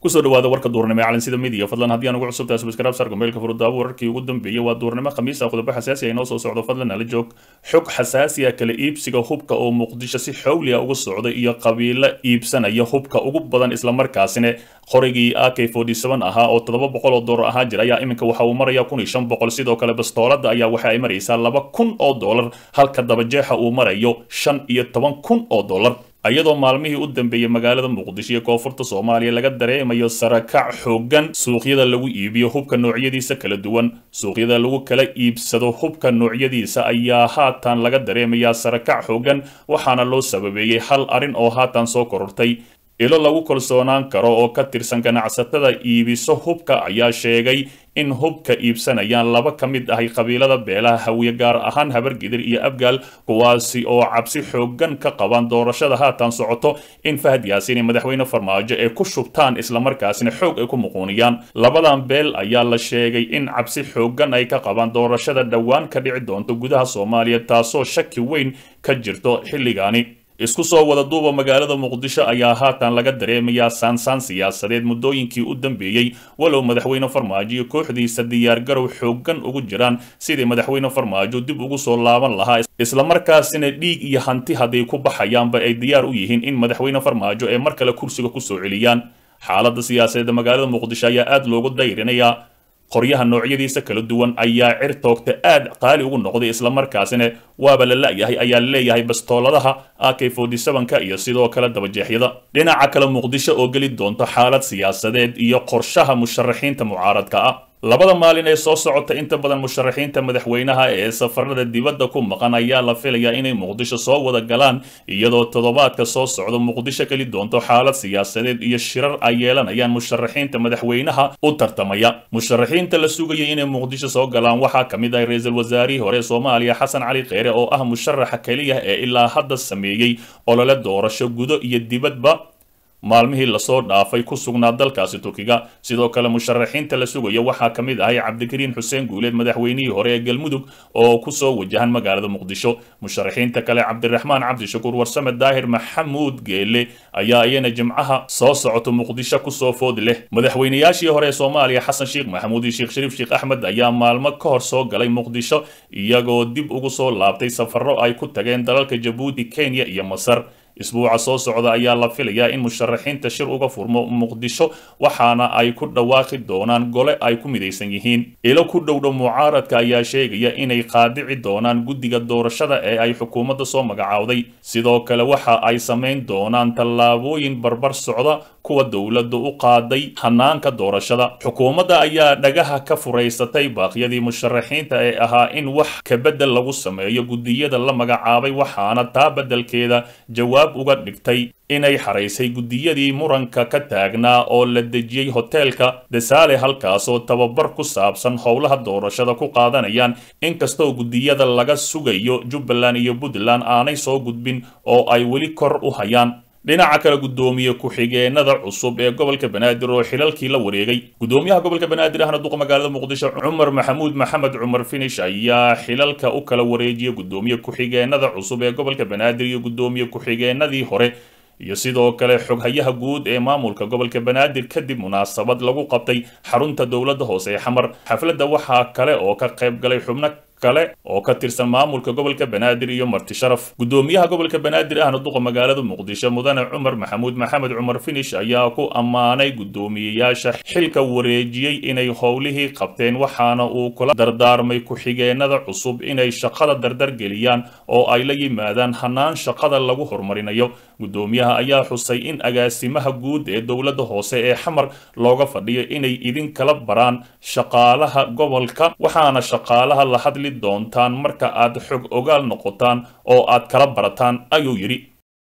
kusoo dhawaada warka duurnimo ee calansida midiya fadlan haddii aan ugu cusubtahay subscribe sarka meelka furudaawo wararkii ugu dambeeyey waa duurnimo khamiis ah qodobo xasaasi ah inoo soo socdo fadlan nala joog xog xasaasi ah kala iibsiga hubka oo muqdisho si xowli ah uga socda iyo qabiilo iibsanaya hubka ugu badan islamarkaasina qorigii ak forty seven ahaa oo toddoba boqol oo doolar ahaa jira ayaa iminka waxa uu maraya kun iyo shan boqol sidoo kale bastoolada ayaa waxa ay maraysaa laba kun oo doolar halka dabajeexa uu marayo shan iyo toban kun oo doolar iyadoo maalmihii u dambeeyey magaalada muqdisho iyo koonfurta soomaaliya laga dareemayo sarakac xoogan suuqyada lagu iibiyo hubka noocyadiisa kala duwan suuqyada lagu kala iibsado hubka noocyadiisa ayaa haatan laga dareemayaa sarakac xoogan waxaana loo sababeeyey hal arrin oo haatan soo korortay ilo lagu kalsoonaan karo oo ka tirsan ganacsatada iibiso hubka ayaa sheegay in hubka iibsanayaan laba ka mid ahay qabiilada beelaha hawiye gaar ahaan habargidir iyo abgaal kuwaasi oo cabsi xoogan ka qabaan doorashada haatan socoto in fahad yaasiin iyo madaxweyne farmaajo ay ku shubtaan islamarkaasina xoog ay ku muquuniyaan labadan beel ayaa la sheegay in cabsi xoogan ay ka qabaan doorashada dhowaan ka dhici doonto gudaha soomaaliya taasoo shaki weyn ka jirto xilligaani isku soo wada duuba magaalada muqdisho ayaa haatan laga dareemayaa saansaan siyaasadeed muddooyinkii u dambeeyey walow madaxweyne farmaajo iyo kooxdiisa diyaargarow xoogan ugu jiraan sidii madaxweyne farmaajo dib ugu soo laaban lahaa islamarkaasina dhiig iyo hanti hadday ku baxayaanba ay diyaar u yihiin in madaxweyne farmaajo ay mar kale kursiga kusoo celiyaan xaaladda siyaasadeed magaalada muqdisho ayaa aada loogu dayrinayaa qoryaha noocyadiisa kala duwan ayaa cir toogta aad qaali ugu noqday islamarkaasina waaba la la-yahay ayaa leeyahay bastooladaha ak forty seven-ka iyo sidoo kale dabajeexyada dhinaca kale muqdisho oo geli doonto xaalad siyaasadeed iyo qorshaha musharaxiinta mucaaradka ah labada maalin ee soo socota inta badan musharaxiinta madaxweynaha ee safarada dibadda ku maqan ayaa la filayaa inay muqdisho soo wada galaan iyadoo toddobaadka soo socda muqdisho geli doonto xaalad siyaasadeed iyo shirar ay yeelanayaan musharaxiinta madaxweynaha u tartamaya musharaxiinta la sugayay inay muqdisho soo galaan waxaa ka mid ah ra-iisul wasaarihii hore soomaaliya xasan cali kheyre oo ah musharaxa keliya ee ilaa hadda sameeyey olole doorasho gudo iyo dibadba maalmihii lasoo dhaafay ku sugnaa dalkaasi turkiga sidoo kale musharaxiinta la sugaya waxaa ka mid ahay cabdikariin xuseen guuleed madaxweynihii hore ee galmudug oo kusoo wajahan magaalada muqdisho musharaxiinta kale cabdiraxmaan cabdishakuur warsame daahir maxamuud geele ayaa iyana jimcaha soo socoto muqdisho kusoo food leh madaxweynayaashii hore ee soomaaliya xasan sheekh maxamuud iyo sheekh shariif sheekh axmed ayaa maalmo ka hor soo galay muqdisho iyagoo dib ugu soo laabtay safarro ay ku tageen dalalka jabuuti kenya iyo masar isbuuca soo socda ayaa la filayaa in musharaxiinta shir uga furmo muqdisho waxaana ay ku dhawaaqi doonaan gole ay ku midaysan yihiin ilo ku dhowdhow mucaaradka ayaa sheegaya inay qaadici doonaan guddiga doorashada ee ay xukuumadda soo magacaawday sidoo kale waxa ay samayn doonaan tallaabooyin barbar socda kuwa dowladda u qaaday hanaanka doorashada xukuumadda ayaa dhagaha ka furaysatay baaqyadii musharaxiinta ee ahaa in wax kabedel lagu sameeyo guddiyada la magacaabay waxaana taa beddelkeeda jawaab uga dhigtay inay xaraysay guddiyadii muranka ka taagnaa oo la dejiyey hoteelka desaale halkaasoo tababar ku saabsan howlaha doorashada ku qaadanayaan inkastoo guddiyada laga sugayo jubbaland iyo puntland aanay soo gudbin oo ay weli kor u hayaan dhinaca kale guddoomiye ku-xigeenada cusub ee gobolka banaadir oo xilalkii la wareegay guddoomiyaha gobolka banaadir ahna duqa magaalada muqdisho cumar maxamuud maxamed cumar finish ayaa xilalka u kala wareejiyay guddoomiye ku-xigeenada cusub ee gobolka banaadir iyo guddoomiye ku-xigeenadii hore iyo sidoo kale xoghayaha guud ee maamulka gobolka banaadir kadib munaasabad lagu qabtay xarunta dowladda hoose ee xamar xafladda waxaa kale oo ka qayb galay xubno kale oo ka tirsan maamulka gobolka banaadir iyo marti sharaf guddoomiyaha gobolka banaadir ahna duqa magaalada muqdisho mudane cumar maxamuud maxamed cumar finish ayaa ku ammaanay guddoomiyeyaasha xilka wareejiyey inay howlihii qabteen waxaana uu kula dardaarmay ku-xigeenada cusub inay shaqada dardar geliyaan oo ay la yimaadaan hanaan shaqada lagu horumarinayo guddoomiyaha ayaa xusay in agaasimaha guud ee dowladda hoose ee xamar looga fadhiyo inay idin kala baraan shaqaalaha gobolka waxaana shaqaalaha la hadli doontaan marka aad xog ogaal noqotaan oo aad kala barataan ayuu yidhi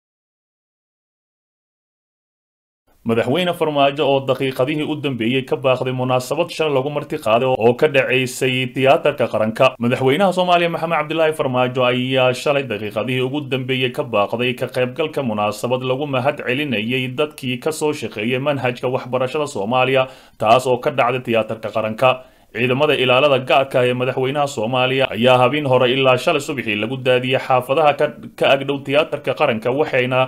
madaxweyne farmaajo oo daqiiqadihii u dambeeyey ka baaqday munaasabad shal lagu marti qaaday oo ka dhacaysay tiyaatarka qaranka madaxweynaha soomaaliya maxamed cabdilaahi farmaajo ayaa shalay daqiiqadihii ugu dambeeyey ka baaqday ka qaybgalka munaasabad lagu mahad celinayay dadkii kasoo shaqeeyay manhajka waxbarashada soomaaliya taas oo ka dhacday tiyaatarka qaranka ciidamada ilaalada gaarka ee madaxweynaha soomaaliya ayaa habeen hore ilaa shalay subaxii lagu daadiyey xaafadaha ka agdhow tiyaatarka qaranka waxayna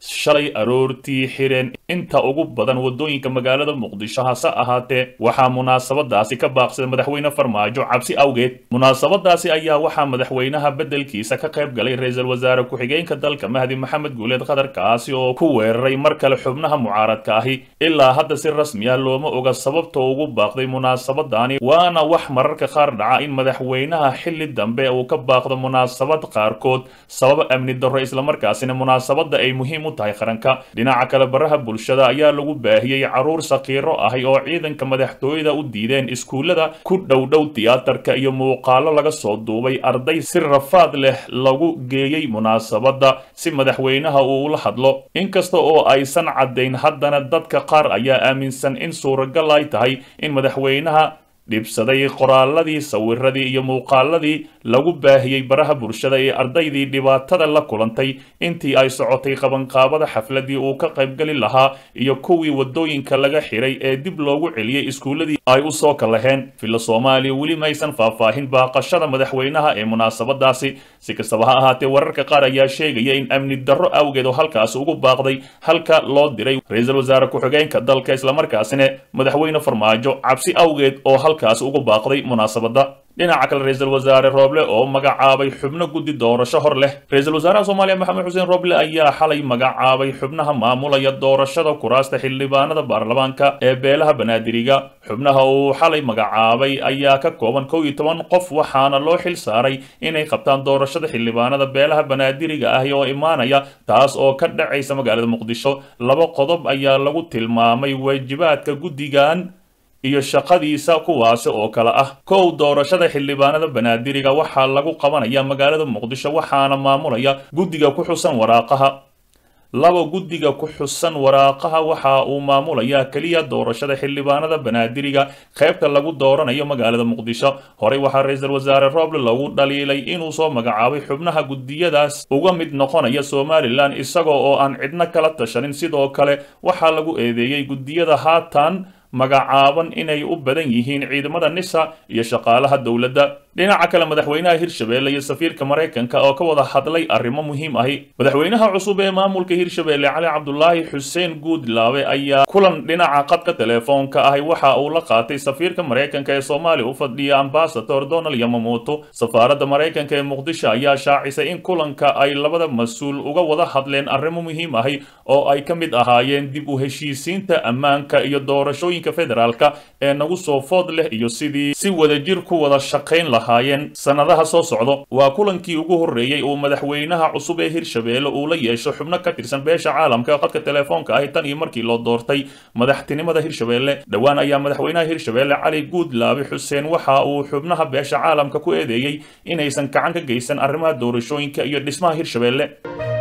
shalay aroortii xireen inta ugu badan wadooyinka magaalada muqdisho hase ahaatee waxaa munaasabadaasi ka baaqsaday madaxweyne farmaajo cabsi awgeed munaasabadaasi ayaa waxaa madaxweynaha beddelkiisa ka qayb galay ra-iisul wasaare ku-xigeenka dalka mahdi maxamed guuleed qatar kaasi oo ku weeraray mar kale xubnaha mucaaradka ahi ilaa hadda si rasmi ah looma oga sababta ugu baaqday munaasabadani waana wax mararka qaar dhaca in madaxweynaha xilli dambe uu ka baaqdo munaasabad qaarkood sababa amni darro islamarkaasina munaasabada ay muhiim u tahay qaranka dhinaca kale baraha bulshada ayaa lagu baahiyey caruur sakiiro ahi oo ciidanka madaxtooyada u diideen iskuullada ku dhowdhow tiyaatarka iyo muuqaalo laga soo duubay arday si rafaad leh lagu geeyey munaasabada si madaxweynaha uu ula hadlo inkasta oo aysan caddayn haddana dadka qaar ayaa aaminsan in suuragal ay tahay in madaxweynaha dhibsaday qoraaladii sawiradii iyo muuqaaladii lagu baahiyey baraha bulshada ee ardaydii dhibaatada la kulantay intii ay socotay qabanqaabada xafladii uu ka qaybgeli lahaa iyo kuwii wadooyinka laga xiray ee dib loogu celiyey iskuulladii ay u soo kalaheen filla soomaaliya weli maysan faahfaahin baaqashada madaxweynaha ee munaasabadaasi si kastaba ha ahaatee wararka qaar ayaa sheegaya in amni darro awgeed oo halkaasi ugu baaqday halka loo diray ra-iisul wasaare ku-xigeenka dalka islamarkaasina madaxweyne farmaajo cabsi awgeed oo halkaasi ugu baaqday munaasabada dhinaca kale ra-iisul wasaare rooble oo magacaabay xubno guddi doorasho hor leh ra-iisul wasaaraha soomaaliya maxamed xuseen rooble ayaa xalay magacaabay xubnaha maamulaya doorashada kuraasta xildhibaanada baarlamaanka ee beelaha banaadiriga xubnaha uu xalay magacaabay ayaa ka kooban kow iyo toban qof waxaana loo xil saaray inay qabtaan doorashada xildhibaanada beelaha banaadiriga ah oo imaanaya taas oo ka dhacaysa magaalada muqdisho laba qodob ayaa lagu tilmaamay waajibaadka guddigan iyo shaqadiisa kuwaasi oo kale ah kow doorashada xildhibaanada banaadiriga waxaa lagu qabanaya magaalada muqdisho waxaana maamulaya guddiga ku xusan waraaqaha laba guddiga ku xusan waraaqaha waxa uu maamulayaa keliya doorashada xildhibaanada banaadiriga qaybta lagu dooranayo magaalada muqdisho horey waxaa ra-iisul wasaare rooble lagu dhaliilay inuu soo magacaabay xubnaha guddiyadaas uga mid noqonaya somalilan isagoo oo aan cidno kala tashanin sidoo kale waxaa lagu eedeeyey guddiyada haatan magacaaban inay u badan yihiin ciidamada nisa iyo shaqaalaha dowladda dhinaca kale madaxweynaha hirshabeelle iyo safiirka maraykanka oo ka wada hadlay arrimo muhiim ahi madaxweynaha cusub ee maamulka hirshabeelle cali cabdulaahi xuseen guudlaabe ayaa kulan dhinaca qadka teleefoonka ahi waxa uu la qaatay safiirka maraykanka ee soomaaliya u fadhiya ambasador donald yamamoto safaaradda maraykanka ee muqdisho ayaa shaacisay in kulanka ay labada mas-uul uga wada hadleen arrimo muhiim ahi oo ay ka mid ahaayeen dib u heshiisiinta ammaanka iyo doorashooyinka federaalka ee nagu soo food leh iyo sidii si wadajir ku wada shaqayn lahaayeen sannadaha soo socdo waa kulankii ugu horreeyey uu madaxweynaha cusub ee hirshabeelle uu la yeesho xubno ka tirsan beesha caalamka qadka teleefoonka ahi tan iyo markii loo doortay madaxtinimada hirshabeelle dhowaan ayaa madaxweynaha hirshabeelle cali guudlaabe xuseen waxa uu xubnaha beesha caalamka ku eedeeyey inaysan gacan ka geysan arrimaha doorashooyinka iyo dhismaha hirshabeelle